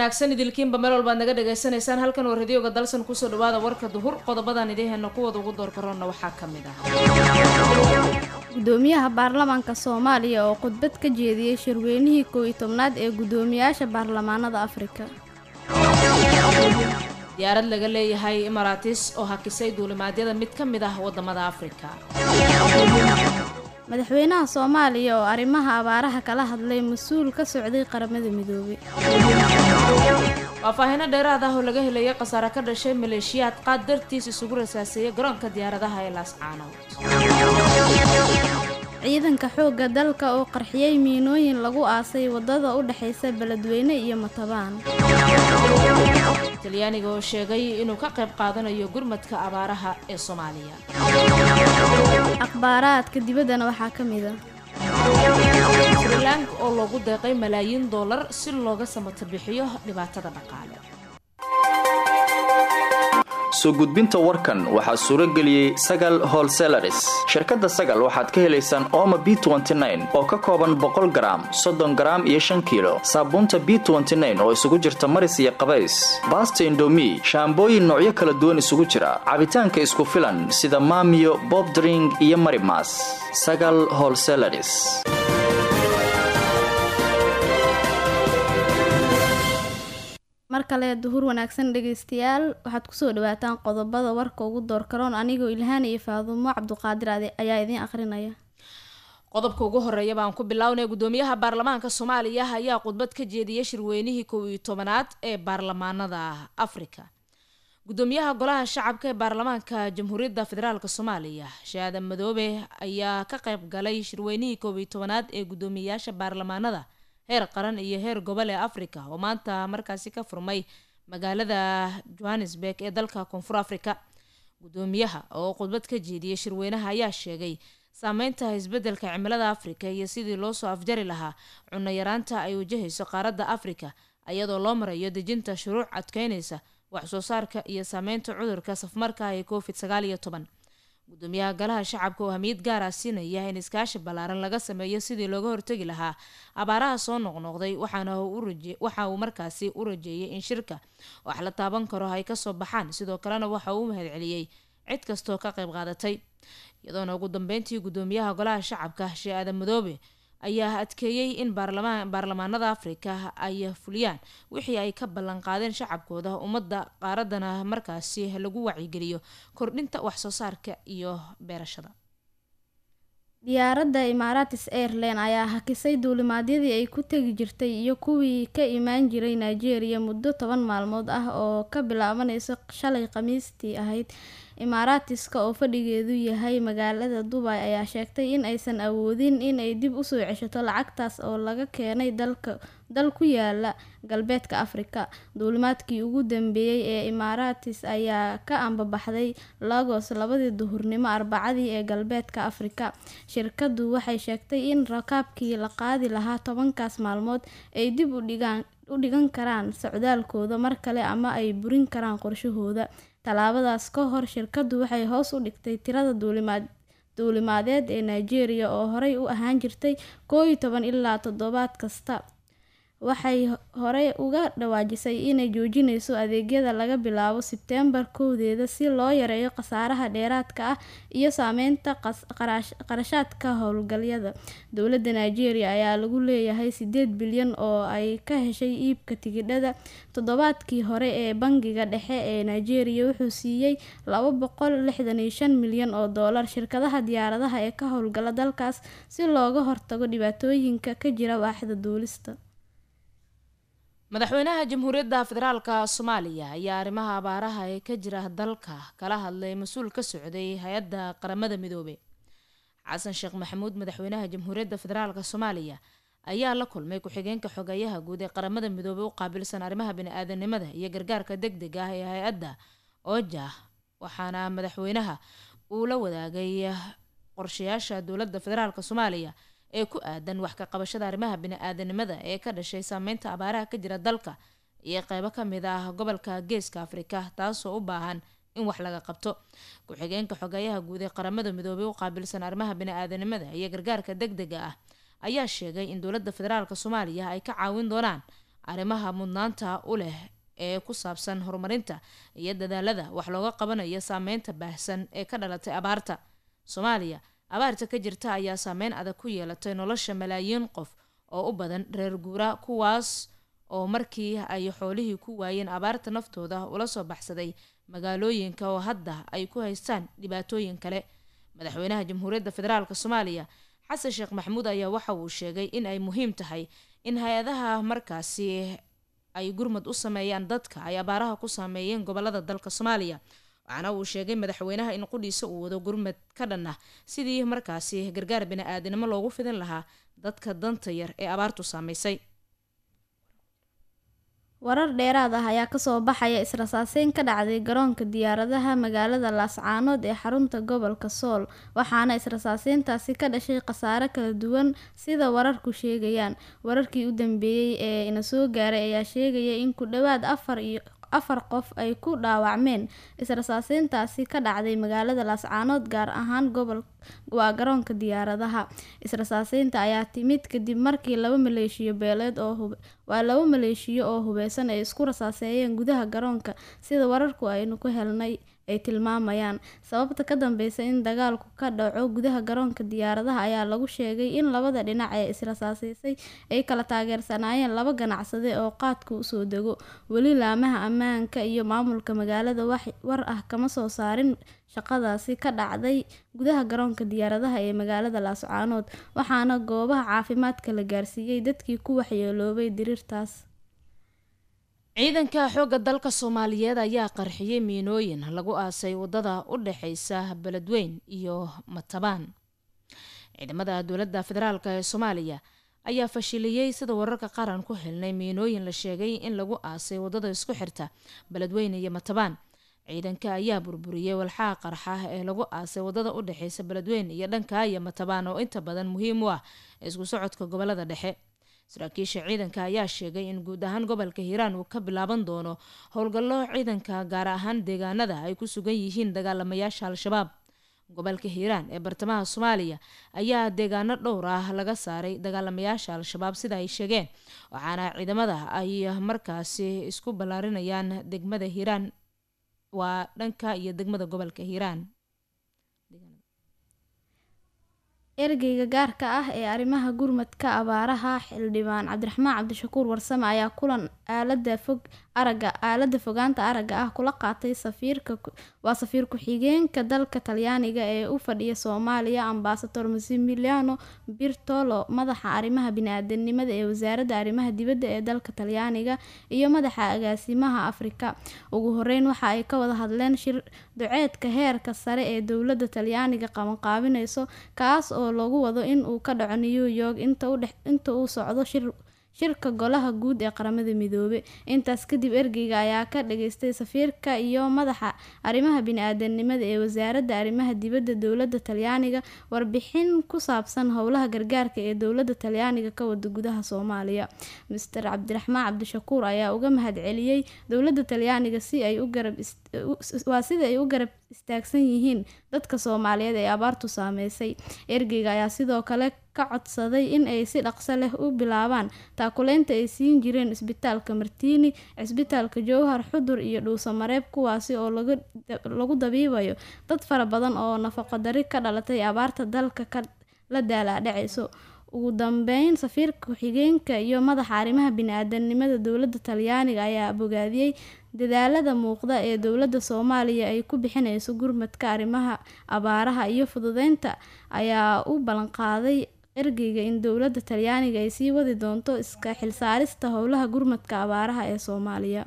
wanaagsan idilkiinba meel walbaad naga dhagaysanaysaan halkan waa radioga dalsan kusoo dhawaada warka duhur qodobadan idiheena kuwooda ugu doorkaroonna waxaa ka mid ah gudoomiyaha baarlamaanka soomaaliya oo khudbad ka jeediyey shirweynihii koow iyo tobnaad ee gudoomiyaasha baarlamaanada afrika diyaarad laga leeyahay imaraatis oo hakisay duulimaadyada mid ka mid ah wadamada afrika madaxweynaha soomaaliya oo arrimaha abaaraha kala hadlay mas-uul ka socday qaramada midoobay faahfaahino dheeraad ah oo laga helaya khasaare ka dhashay maleeshiyaad qaad dartiis isugu rasaaseeyay garoonka diyaaradaha ee laascaanood ciidanka xoogga dalka oo qarxiyey miinooyin lagu aasay waddada u dhexaysa beledweyne iyo matabaan talyaaniga oo sheegay inuu ka qayb qaadanayo gurmadka abaaraha ee soomaaliya akhbaaraadka dibaddana waxaa ka mid a srilank oo loogu deeqay malaayiin dollar si looga samata bixiyo dhibaatada dhaqaale soo gudbinta warkan waxaa suuro geliyey sagal holselaris shirkadda sagal waxaad ka helaysaan ooma b oo ka kooban boqol garaam soddon garaam iyo shan kiilo saabuunta b oo isugu jirta maris iyo qabays baasta indomi shaambooyin noocyo kala duwan isugu jira cabitaanka isku filan sida maamiyo bobdring iyo marimas sagal holselaris mar kale duhur wanaagsan dhegaystayaal waxaad kusoo dhawaataan qodobada warka ugu doorkaroon anigoo ilhaan iyo faadumo cabduqaadir ayaa idiin akhrinaya qodobka ugu horeeya baan ku bilownay gudoomiyaha baarlamaanka soomaaliya ayaa khudbad ka jeediyay shirweynihii kow iyo tobanaad ee baarlamaanada afrika gudoomiyaha golaha shacabka ee baarlamaanka jamhuuriyadda federaalk soomaaliya shaadan madoobe ayaa ka qayb galay shirweynihii kow iyo tobanaad ee guddoomiyayaasha baarlamaanada heer qaran iyo heer gobol ee africa oo maanta markaasi ka furmay magaalada johannesburg ee dalka koonfur africa gudoomiyaha oo khudbad ka jeediyay shirweynaha ayaa sheegay saameynta isbedelka cimilada africa iyo sidii loosoo afjari lahaa cunno yaraanta ay wajahayso qaaradda africa iyadoo loo marayo dejinta shuruuc adkeynaysa waxsoo saarka iyo saameynta cudurka safmarka ee covid sagaal iyo toban gudoomiyaha golaha shacabka oo hamiyad gaara siinaya in iskaashi ballaaran laga sameeyo sidii looga hortegi lahaa abaaraha soo noqnoqday waxaana waxa uu markaasi u rajeeyay in shirka wax la taaban karo ay kasoo baxaan sidoo kalena waxa uu u mahadceliyey cid kastoo ka qayb qaadatay iyadoona ugu dambeyntii gudoomiyaha golaha shacabka shee aadan madoobe ayaa adkeeyey in baarlamaanada afrika ay fuliyaan wixii ay ka ballan qaadeen shacabkooda ummadda qaaradana markaasi lagu wacyigeliyo kordhinta waxsoo saarka iyo beerashada diyaaradda imaaratis airline ayaa hakisay duulimaadyadii ay ku tegi jirtay iyo kuwii ka imaan jiray nigeria muddo toban maalmood ah oo ka bilaabanaysa shalay khamiistii ahayd imaaraatiska oo fadhigeedu yahay magaalada dubay ayaa sheegtay in aysan awoodin in ay dib usoo ceshato lacagtaas oo laga keenay dal ku yaala galbeedka afrika duulimaadkii ugu dambeeyey ee imaaraatis ayaa ka ambabaxday lagos labadii duhurnimo arbacadii ee galbeedka afrika shirkadu waxay sheegtay in rakaabkii la qaadi lahaa tobankaas maalmood ay dib u dhigan karaan socdaalkooda mar kale ama ay burin karaan qorshahooda tallaabadaas ka hor shirkadu waxay hoos u dhigtay tirada duulimaad duulimaadeed ee nigeria oo horey u ahaan jirtay koo iyo toban ilaa toddobaad kasta waxay horey uga dhawaajisay inay joojinayso adeegyada laga bilaabo sebteembar kowdeeda si loo yareeyo khasaaraha dheeraadka ah iyo saameynta qarashaadka howlgalyada dowladda nigeria ayaa lagu leeyahay sideed bilyan oo ay ka heshay iibka tigidhada toddobaadkii hore ee bangiga dhexe ee nigeria wuxuu siiyey laba boqol lixdan iyo shan milyan oo doolar shirkadaha diyaaradaha ee ka howlgala dalkaas si looga hortago dhibaatooyinka ka jira waaxda duulista madaxweynaha jamhuuriyadda federaalka soomaaliya ayaa arrimaha abaaraha ee ka jira dalka kala hadlay mas-uul ka socday hay-adda qaramada midoobey xasan sheekh maxamuud madaxweynaha jamhuuriyadda federaalka soomaaliya ayaa la kulmay ku-xigeenka xogeeyaha guud ee qaramada midoobey u qaabilsan arrimaha bani-aadanimada iyo gargaarka deg deg ah ee hay-adda oja waxaana madaxweynaha uu la wadaagay qorshayaasha dowladda federaalk soomaaliya ee ku aadan wax ka qabashada arrimaha bini-aadanimada ee ka dhashay saameynta abaaraha ka jira dalka iyo qeybo kamid ah gobolka geeska afrika taasoo u baahan in wax laga qabto ku-xigeenka xogeeyaha guud ee qaramada midoobey u qaabilsan arrimaha bini-aadanimada iyo gargaarka deg dega ah ayaa sheegay in dowladda federaalk soomaaliya ay ka caawin doonaan arrimaha mudnaanta u leh ee ku saabsan horumarinta iyo dadaalada wax looga qabanayo saameynta baahsan ee ka dhalatay abaarta soomaaliya abaarta ka jirta ayaa saameyn adag ku yeelatay nolosha malaayiin qof oo u badan reer guura kuwaas oo markii ay xoolihii ku waayeen abaarta naftooda ula soo baxsaday magaalooyinka oo hadda ay ku haystaan dhibaatooyin kale madaxweynaha jamhuuriyadda federaalk soomaaliya xasan sheekh maxamuud ayaa waxa uu sheegay in ay muhiim tahay in hay-adaha markaasi ay gurmad u sameeyaan dadka ay abaaraha ku saameeyeen gobolada dalka soomaaliya waxaana uu sheegay madaxweynaha in qudhiisa uu wado gurmad ka dhan ah sidii markaasi gargaar bini-aadanimo loogu fidin lahaa dadka danta yar ee abaartu saameysay warar dheeraad ah ayaa kasoo baxaya israsaaseyn ka dhacday garoonka diyaaradaha magaalada laascaanood ee xarunta gobolka sool waxaana israsaaseyntaasi ka dhashay khasaare kala duwan sida wararku sheegayaan wararkii u dambeeyey ee ina soo gaaray ayaa sheegaya in ku dhowaad afar iyo afar qof ay ku dhaawacmeen israsaaseyntaasi ka dhacday magaalada laascaanood gaar ahaan gobol waa garoonka diyaaradaha israsaaseynta ayaa timid kadib markii laba maleeshiyo beeleed oo hub waa laba maleeshiyo oo hubeysan ay isku rasaaseeyeen gudaha garoonka sida wararku aynu ku helnay ay tilmaamayaan sababta ka dambeysa in dagaalku ka dhaco gudaha garoonka diyaaradaha ayaa lagu sheegay in labada dhinac ee israsaaseysay ay kala taageersanaayeen laba ganacsade oo qaadka usoo dego weli laamaha ammaanka iyo maamulka magaalada wax war ah kama soo saarin shaqadaasi ka dhacday gudaha garoonka diyaaradaha ee magaalada laascaanood waxaana goobaha caafimaadka la gaarsiiyey dadkii ku waxyeeloobay diriirtaas ciidanka xoogga dalka soomaaliyeed ayaa qarxiyey miinooyin lagu aasay wadada u dhexeysa beledweyn iyo matabaan ciidamada dowladda federaalk ee soomaaliya ayaa fashiliyey sida wararka qaran ku helnay miinooyin la sheegay in lagu aasay wadada isku xirta beledweyn iyo matabaan ciidanka ayaa burburiyey walxaha qarxa ee lagu aasay wadada u dhexeysa beledweyn iyo dhanka iyo matabaan oo inta badan muhiim u ah isku socodka gobolada dhexe saraakiisha ciidanka ayaa sheegay in guud ahaan gobolka hiiraan uu ka bilaaban doono howlgallo ciidanka gaar ahaan deegaanada ay ku sugan yihiin dagaalamayaasha al-shabaab gobolka hiiraan ee bartamaha soomaaliya ayaa deegaano dhowr ah laga saaray dagaalamayaasha al-shabaab sida ay sheegeen waxaana ciidamada ay markaasi isku ballaarinayaan degmada hiiraan waa dhanka iyo degmada gobolka hiiraan ergeyga gaarka ah ee arrimaha gurmadka abaaraha xildhibaan cabdiraxmaan cabdishakuur warsame ayaa kulan aalada fog araga aalada fogaanta aragga ah kula qaatay safiirka waa safiir ku-xigeenka dalka talyaaniga ee u fadhiya soomaaliya ambasador masimiliano birtolo madaxa arrimaha bini-aadanimada ee wasaaradda arrimaha dibadda ee dalka talyaaniga iyo madaxa agaasimaha afrika ugu horeyn waxa ay ka wada hadleen shir duceedka heerka sare ee dowladda talyaaniga qabanqaabineyso kaas oo lagu wado in uu ka dhaco new york inta uu socdo shir shirka golaha guud ee qaramada midoobe intaas kadib ergeyga ayaa ka dhageystay safiirka iyo madaxa arrimaha bini-aadanimada ee wasaaradda arrimaha dibadda dowladda talyaaniga warbixin ku saabsan howlaha gargaarka ee dowladda talyaaniga ka wada gudaha soomaaliya master cabdiraxmaan cabdishakuur ayaa uga mahad celiyey dowladda talyaaniga si ay u garab waa sida ay u garab istaagsan yihiin dadka soomaaliyeed ee abaartu saameysay ergeyga ayaa sidoo kale ka codsaday in ay si dhaqso leh u bilaabaan taakuleynta ay siin jireen isbitaalka martiini cisbitaalka jowhar xudur iyo dhuusamareeb kuwaasi oo lagu dabiibayo dad fara badan oo nafaqo dari ka dhalatay abaarta dalka ka la daalaadhaceyso ugu dambeyn safiirka ku-xigeenka iyo madaxa arrimaha bini-aadanimada dowladda talyaaniga ayaa bogaadiyey dadaalada muuqda ee dowladda soomaaliya ay ku bixineyso gurmadka arrimaha abaaraha iyo fududeynta ayaa u ballanqaaday ergeyga in dowladda talyaaniga ay sii wadi doonto iska xilsaarista howlaha gurmadka abaaraha ee soomaaliya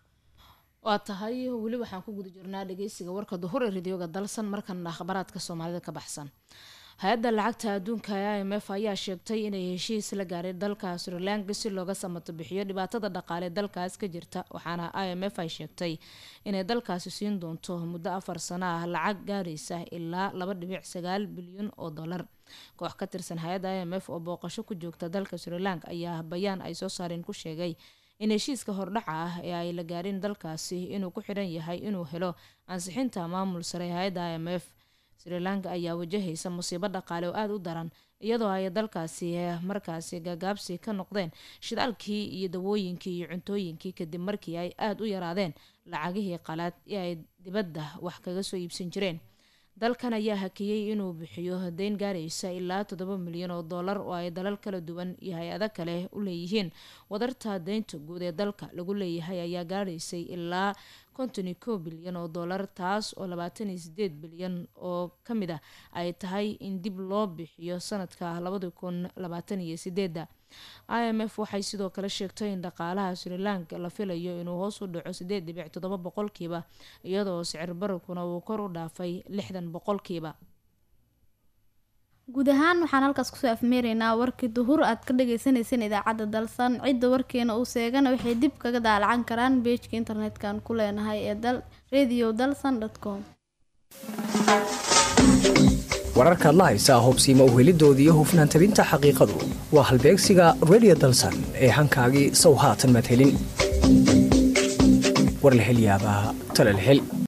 waa tahay weli waxaan ku guda jirnaa dhageysiga warka duhur ee radioga dalsan markana akhbaraadka soomaalida ka baxsan hay-adda lacagta adduunka ee i m f ayaa sheegtay inay heshiis la gaaray dalka srilanka si looga samato bixiyo dhibaatada dhaqaale dalkaas ka jirta waxaana i m f ay sheegtay inay dalkaasi siin doonto muddo afar sano ah lacag gaaraysa ilaa laba dhibic sagaal bilyan oo dollar koox ka tirsan hay-adda i m f oo booqasho ku joogta dalka srilanka ayaa bayaan ay soo saareen ku sheegay in heshiiska hordhaca ah ee ay la gaarin dalkaasi inuu ku xidhan yahay inuu helo ansixinta maamul sare hay-adda i m f sri lanka ayaa wajahaysa musiibo dhaqaale oo aada u daran iyadoo ay dalkaasi markaasi gagaabsi ka noqdeen shidaalkii iyo dawooyinkii iyo cuntooyinkii kadib markii ay aada u yaraadeen lacagihii qalaad ee ay dibadda wax kaga soo iibsan jireen dalkan ayaa hakiyey inuu bixiyo deyn gaaraysa ilaa toddoba milyan oo dollar oo ay dalal kala duwan iyo hay-ado kale u leeyihiin wadarta deynta guud ee dalka lagu leeyahay ayaa gaaraysay ilaa konton iyo kow bilyan oo dollar taas oo labaatan iyo sideed bilyan oo ka mid ah ay tahay in dib loo bixiyo sanadka labadi kun labaatan iyo sideedda i m f waxay sidoo kale sheegtay in dhaqaalaha sri lanka la filayo inuu hoos u dhaco sideed dhibic toddoba boqolkiiba iyadoo sicir bararkuna uu kor u dhaafay lixdan boqolkiiba guud ahaan waxaan halkaas kusoo afmeeraynaa warkii duhur aad ka dhageysaneyseen idaacadda dalsan cidda warkeena uu seegana waxay dib kaga daalacan karaan beejka internet-kan ku leenahay ee dal radio dalsan com wararkaad la haysaa hubsiima uhelidoodii hufnaan tabinta xaqiiqadu waa halbeegsiga radio dalsan ee hankaagii sow haatan maad helin war la hel yaabaa tale la hel